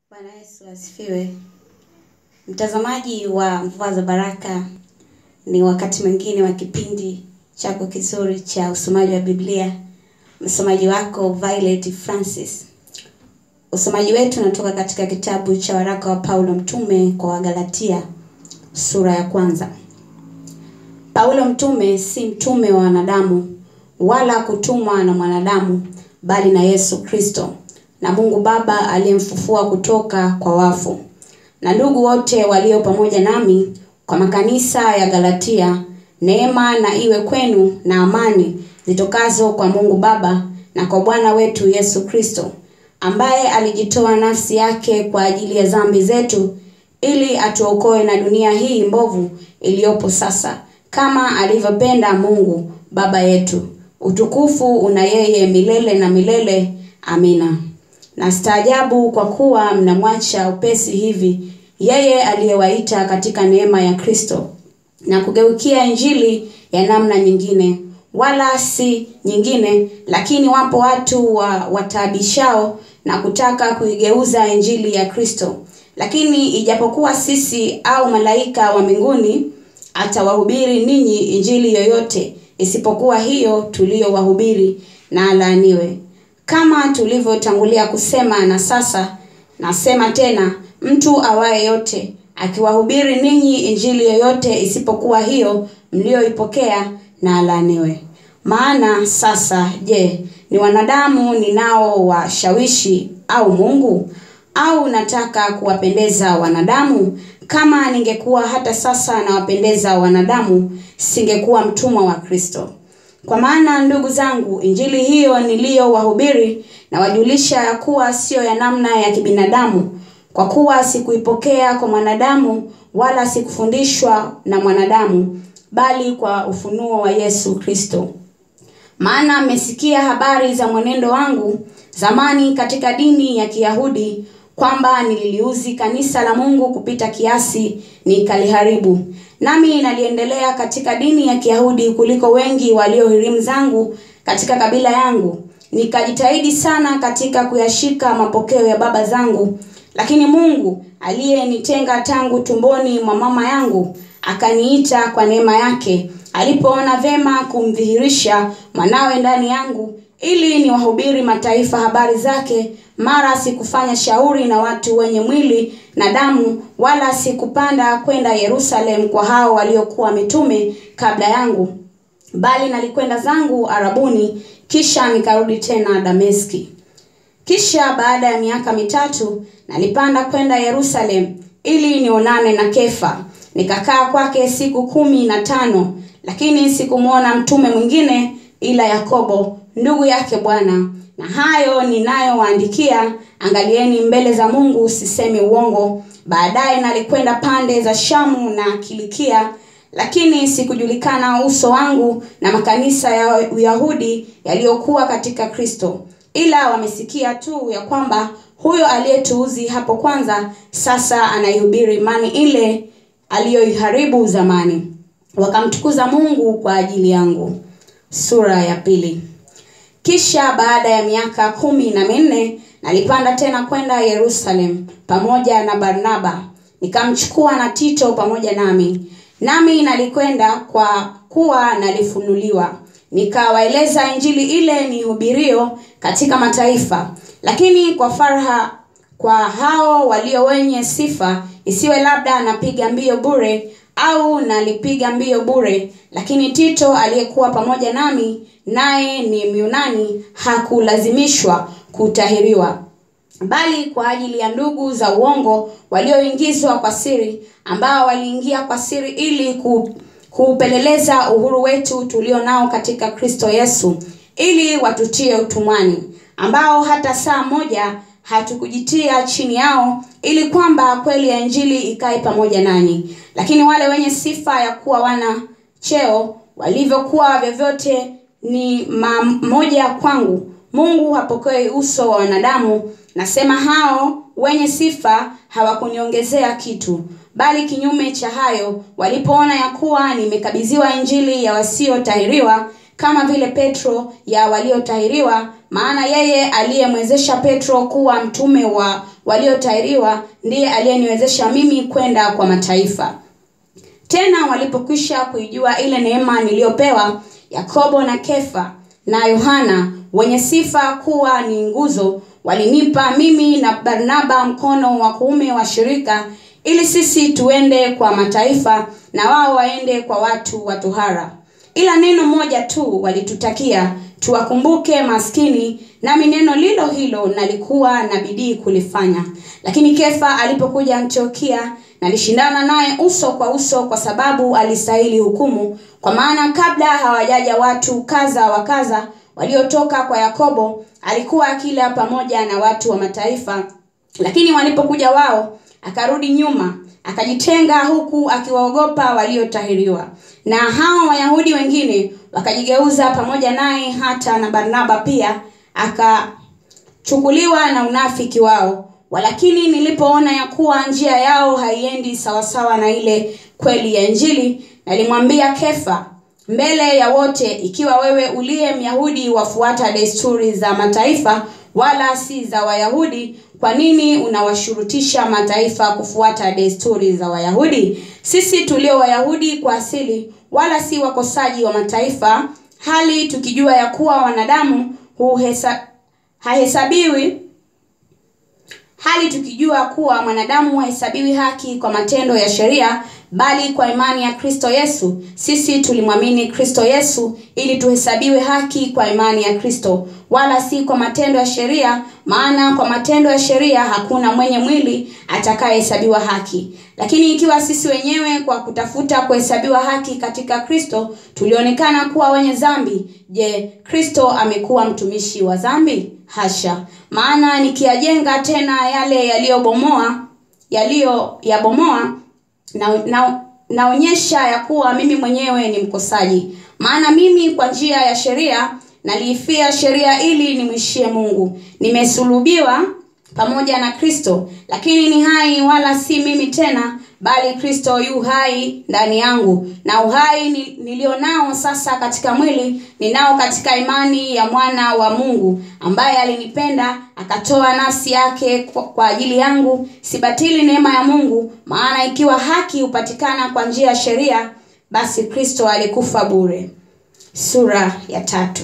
Bwana Yesu asifiwe. Mtazamaji wa Mvua za Baraka, ni wakati mwingine wa kipindi chako kizuri cha usomaji wa Biblia. Msomaji wako Violet Francis. Usomaji wetu unatoka katika kitabu cha waraka wa Paulo mtume kwa Wagalatia sura ya kwanza. Paulo mtume si mtume wa wanadamu wala kutumwa na mwanadamu bali na Yesu Kristo na Mungu Baba aliyemfufua kutoka kwa wafu na ndugu wote walio pamoja nami kwa makanisa ya Galatia, neema na iwe kwenu na amani zitokazo kwa Mungu Baba na kwa Bwana wetu Yesu Kristo, ambaye alijitoa nafsi yake kwa ajili ya dhambi zetu ili atuokoe na dunia hii mbovu iliyopo sasa, kama alivyopenda Mungu Baba yetu. Utukufu una yeye milele na milele. Amina. Na staajabu kwa kuwa mnamwacha upesi hivi yeye aliyewaita katika neema ya Kristo na kugeukia injili ya namna nyingine, wala si nyingine, lakini wapo watu wa wataabishao na kutaka kuigeuza injili ya Kristo. Lakini ijapokuwa sisi au malaika wa mbinguni atawahubiri ninyi injili yoyote isipokuwa hiyo tuliyowahubiri, na alaaniwe. Kama tulivyotangulia kusema, na sasa nasema tena, mtu awaye yote akiwahubiri ninyi injili yoyote isipokuwa hiyo mlioipokea, na alaaniwe. Maana sasa, je, ni wanadamu ninao washawishi au Mungu? Au nataka kuwapendeza wanadamu? Kama ningekuwa hata sasa nawapendeza wanadamu, singekuwa mtumwa wa Kristo. Kwa maana ndugu zangu, injili hiyo niliyowahubiri nawajulisha ya kuwa siyo ya namna ya kibinadamu, kwa kuwa sikuipokea kwa mwanadamu, wala sikufundishwa na mwanadamu, bali kwa ufunuo wa Yesu Kristo. Maana mmesikia habari za mwenendo wangu zamani katika dini ya Kiyahudi, kwamba nililiuzi kanisa la Mungu kupita kiasi, nikaliharibu. Nami naliendelea katika dini ya Kiyahudi kuliko wengi waliohirimu zangu katika kabila yangu. Nikajitahidi sana katika kuyashika mapokeo ya baba zangu. Lakini Mungu aliyenitenga tangu tumboni mwa mama yangu akaniita kwa neema yake, alipoona vema kumdhihirisha mwanawe ndani yangu, ili niwahubiri mataifa habari zake. Mara sikufanya shauri na watu wenye mwili na damu, wala sikupanda kwenda Yerusalemu kwa hao waliokuwa mitume kabla yangu, bali nalikwenda zangu Arabuni, kisha nikarudi tena Dameski. Kisha baada ya miaka mitatu nalipanda kwenda Yerusalemu ili nionane na Kefa, nikakaa kwake siku kumi na tano, lakini sikumwona mtume mwingine ila Yakobo ndugu yake Bwana. Na hayo ninayowaandikia, angalieni mbele za Mungu, sisemi uongo. Baadaye nalikwenda pande za Shamu na Kilikia, lakini sikujulikana uso wangu na makanisa ya Uyahudi yaliyokuwa katika Kristo, ila wamesikia tu ya kwamba huyo aliyetuuzi hapo kwanza sasa anaihubiri imani ile aliyoiharibu zamani, wakamtukuza Mungu kwa ajili yangu. Sura ya pili. Kisha baada ya miaka kumi na minne nalipanda tena kwenda Yerusalemu pamoja na Barnaba, nikamchukua na Tito pamoja nami. Nami nalikwenda kwa kuwa nalifunuliwa, nikawaeleza injili ile nihubirio katika mataifa, lakini kwa farha kwa hao walio wenye sifa, isiwe labda napiga mbio bure au nalipiga mbio bure. Lakini Tito aliyekuwa pamoja nami, naye ni Myunani, hakulazimishwa kutahiriwa, bali kwa ajili ya ndugu za uongo walioingizwa kwa siri, ambao waliingia kwa siri ili ku, kuupeleleza uhuru wetu tulio nao katika Kristo Yesu, ili watutie utumwani, ambao hata saa moja hatukujitia chini yao, ili kwamba kweli ya injili ikae pamoja nanyi. Lakini wale wenye sifa ya kuwa wana cheo walivyokuwa vyovyote ni mamoja kwangu. Mungu hapokei uso wa wanadamu. Nasema hao wenye sifa hawakuniongezea kitu, bali kinyume cha hayo, walipoona ya kuwa nimekabidhiwa injili ya wasiotahiriwa kama vile Petro ya waliotahiriwa, maana yeye aliyemwezesha Petro kuwa mtume wa waliotahiriwa ndiye aliyeniwezesha mimi kwenda kwa mataifa tena walipokwisha kuijua ile neema niliyopewa yakobo na kefa na yohana wenye sifa kuwa ni nguzo walinipa mimi na barnaba mkono wa kuume wa shirika ili sisi tuende kwa mataifa na wao waende kwa watu wa tohara ila neno moja tu walitutakia tuwakumbuke maskini nami neno lilo hilo nalikuwa na bidii kulifanya lakini kefa alipokuja antiokia nalishindana naye uso kwa uso kwa sababu alistahili hukumu kwa maana kabla hawajaja watu kaza wa kaza waliotoka kwa yakobo alikuwa akila pamoja na watu wa mataifa lakini walipokuja wao akarudi nyuma akajitenga huku akiwaogopa waliotahiriwa na hao wayahudi wengine wakajigeuza pamoja naye hata na barnaba pia akachukuliwa na unafiki wao walakini nilipoona ya kuwa njia yao haiendi sawasawa na ile kweli ya injili nalimwambia kefa mbele ya wote ikiwa wewe uliye myahudi wafuata desturi za mataifa wala si za wayahudi kwa nini unawashurutisha mataifa kufuata desturi za wayahudi sisi tulio wayahudi kwa asili wala si wakosaji wa mataifa hali tukijua ya kuwa wanadamu huhesa, hahesabiwi hali tukijua kuwa mwanadamu hahesabiwi haki kwa matendo ya sheria bali kwa imani ya kristo yesu sisi tulimwamini kristo yesu ili tuhesabiwe haki kwa imani ya kristo wala si kwa matendo ya sheria maana kwa matendo ya sheria hakuna mwenye mwili atakayehesabiwa haki lakini ikiwa sisi wenyewe kwa kutafuta kuhesabiwa haki katika kristo tulionekana kuwa wenye dhambi je kristo amekuwa mtumishi wa dhambi hasha maana nikiyajenga tena yale yaliyobomoa yaliyoyabomoa na, na, naonyesha ya kuwa mimi mwenyewe ni mkosaji maana mimi kwa njia ya sheria naliifia sheria ili nimwishie mungu nimesulubiwa pamoja na kristo lakini ni hai wala si mimi tena bali kristo yu hai ndani yangu na uhai nilionao sasa katika mwili ninao katika imani ya mwana wa mungu ambaye alinipenda akatoa nafsi yake kwa, kwa ajili yangu sibatili neema ya mungu maana ikiwa haki hupatikana kwa njia ya sheria basi kristo alikufa bure sura ya tatu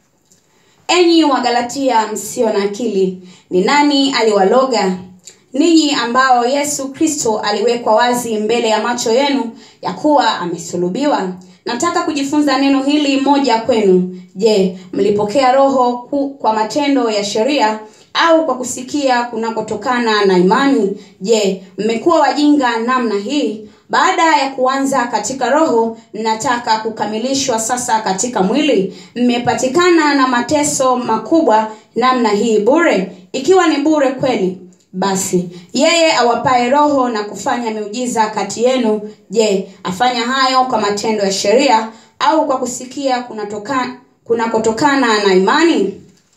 enyi wagalatia msio na akili ni nani aliwaloga ninyi ambao yesu kristo aliwekwa wazi mbele ya macho yenu ya kuwa amesulubiwa nataka kujifunza neno hili moja kwenu je mlipokea roho ku, kwa matendo ya sheria au kwa kusikia kunakotokana na imani je mmekuwa wajinga namna hii baada ya kuanza katika roho mnataka kukamilishwa sasa katika mwili mmepatikana na mateso makubwa namna hii bure ikiwa ni bure kweli basi yeye awapaye roho na kufanya miujiza kati yenu je afanya hayo kwa matendo ya sheria au kwa kusikia kunatokana kunakotokana na imani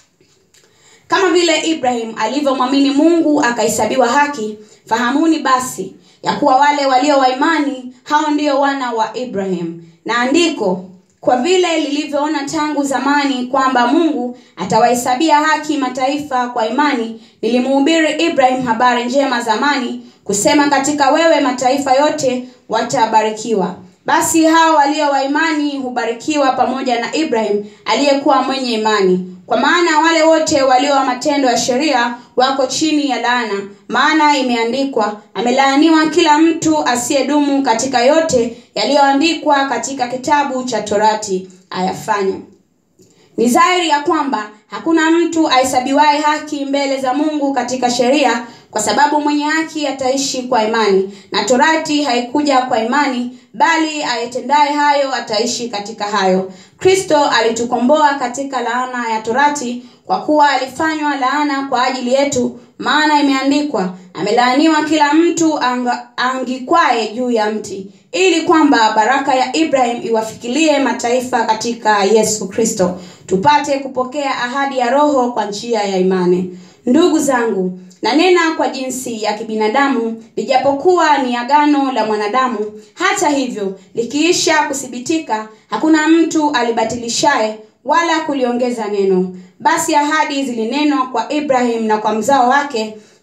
kama vile ibrahim alivyomwamini mungu akahesabiwa haki fahamuni basi ya kuwa wale walio wa imani hao ndio wana wa ibrahim na andiko kwa vile lilivyoona tangu zamani kwamba mungu atawahesabia haki mataifa kwa imani nilimuhubiri ibrahim habari njema zamani kusema katika wewe mataifa yote watabarikiwa basi hao walio wa imani hubarikiwa pamoja na ibrahim aliyekuwa mwenye imani kwa maana wale wote walio wa matendo ya sheria wako chini ya laana maana imeandikwa amelaaniwa kila mtu asiyedumu katika yote yaliyoandikwa katika kitabu cha torati ayafanya ni dhahiri ya kwamba hakuna mtu ahesabiwaye haki mbele za mungu katika sheria kwa sababu mwenye haki ataishi kwa imani na torati haikuja kwa imani bali ayetendaye hayo ataishi katika hayo kristo alitukomboa katika laana ya torati kwa kuwa alifanywa laana kwa ajili yetu maana imeandikwa amelaaniwa kila mtu anga, angikwaye juu ya mti ili kwamba baraka ya ibrahim iwafikilie mataifa katika yesu kristo tupate kupokea ahadi ya roho kwa njia ya imani ndugu zangu nanena kwa jinsi ya kibinadamu lijapokuwa ni agano la mwanadamu hata hivyo likiisha kuthibitika hakuna mtu alibatilishaye wala kuliongeza neno basi ahadi zilinenwa kwa ibrahim na kwa mzao wake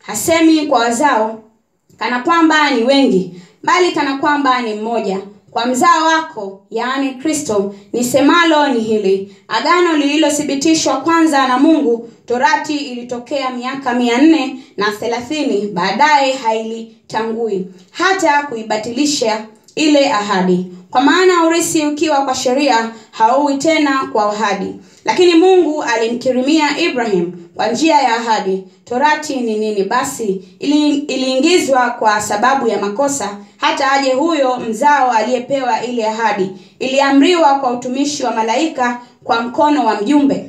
hasemi kwa wazao kana kwamba ni wengi bali kana kwamba ni mmoja kwa mzao wako yaani kristo nisemalo ni hili agano lililothibitishwa kwanza na mungu torati ilitokea miaka mia nne na thelathini baadaye hailitangui hata kuibatilisha ile ahadi kwa maana urisi ukiwa kwa sheria hauwi tena kwa ahadi lakini mungu alimkirimia ibrahim kwa njia ya ahadi torati ni nini basi ili, iliingizwa kwa sababu ya makosa hata aje huyo mzao aliyepewa ile ahadi iliamriwa kwa utumishi wa malaika kwa mkono wa mjumbe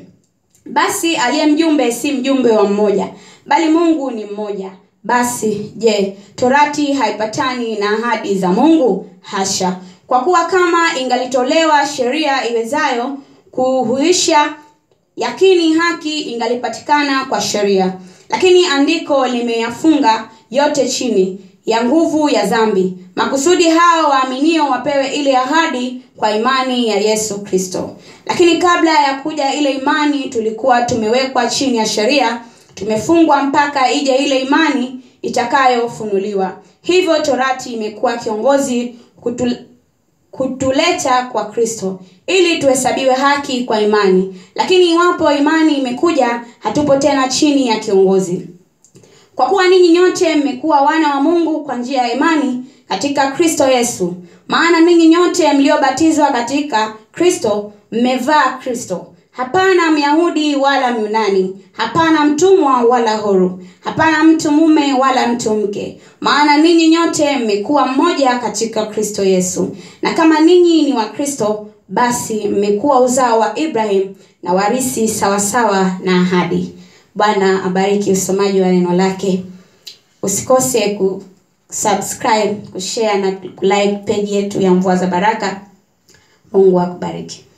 basi aliye mjumbe si mjumbe wa mmoja bali mungu ni mmoja basi je torati haipatani na ahadi za mungu hasha kwa kuwa kama ingalitolewa sheria iwezayo kuhuisha yakini haki ingalipatikana kwa sheria lakini andiko limeyafunga yote chini ya nguvu ya dhambi makusudi hao waaminio wapewe ile ahadi kwa imani ya yesu kristo lakini kabla ya kuja ile imani tulikuwa tumewekwa chini ya sheria tumefungwa mpaka ije ile imani itakayofunuliwa hivyo torati imekuwa kiongozi kutul, kutuleta kwa kristo ili tuhesabiwe haki kwa imani lakini iwapo imani imekuja hatupo tena chini ya kiongozi kwa kuwa ninyi nyote mmekuwa wana wa mungu kwa njia ya imani katika kristo yesu maana ninyi nyote mliobatizwa katika kristo mmevaa kristo hapana myahudi wala myunani hapana mtumwa wala huru hapana mtu mume wala mtu mke maana ninyi nyote mmekuwa mmoja katika kristo yesu na kama ninyi ni wa kristo basi mmekuwa uzao wa ibrahim na warisi sawasawa na ahadi bwana abariki usomaji wa neno lake usikose kusubscribe kushare na kulike peji yetu ya mvua za baraka mungu akubariki